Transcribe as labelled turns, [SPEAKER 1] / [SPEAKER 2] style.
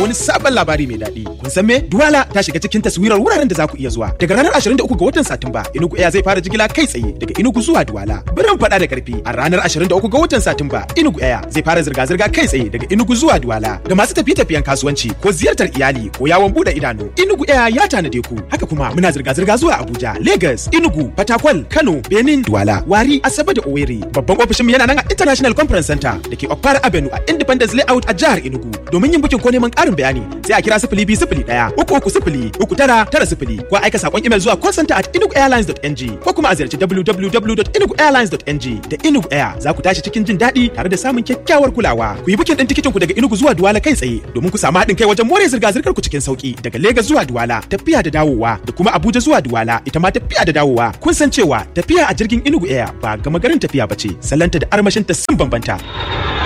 [SPEAKER 1] wani sabon labari mai daɗi. Kun san me? Duwala ta shiga cikin taswirar wuraren da za ku iya zuwa. Daga ranar 23 ga watan Satumba, Enugu Air zai fara jigila kai tsaye daga Enugu zuwa Duwala. Bari mu faɗa da ƙarfi. A ranar 23 ga watan Satumba, Enugu Air zai fara zirga-zirga kai tsaye daga Enugu zuwa Duwala. Ga masu tafiye-tafiyen kasuwanci ko ziyartar iyali ko yawon buɗe idanu, Enugu Air ya tanade ku. Haka kuma muna zirga-zirga zuwa Abuja, Lagos, Enugu, Fatakwal, Kano, Benin, Duwala, Wari, Asabe da Owerri. Babban ofishinmu yana nan a International Conference Center da ke Okpara Avenue a Independence Layout a jihar Enugu. Domin yin bukin ko neman ƙarin bayani sai a kira sifili biyu sifili ɗaya uku uku sifili uku tara tara sifili ko aika saƙon imel zuwa call center at enuguairlines.ng ko kuma a ziyarci www.enuguairlines.ng da Enugu Air za ku tashi cikin jin daɗi tare da samun kyakkyawar kulawa. Ku yi bukin ɗin tikitin ku daga Enugu zuwa Duwala kai tsaye domin ku samu haɗin kai wajen more zirga-zirgar ku cikin sauki daga Lagos zuwa Duwala tafiya da dawowa da kuma Abuja zuwa Duwala ita ma tafiya da dawowa. Kun san cewa tafiya a jirgin Enugu Air ba gama garin tafiya ba ce, sallanta da armashinta sun bambanta.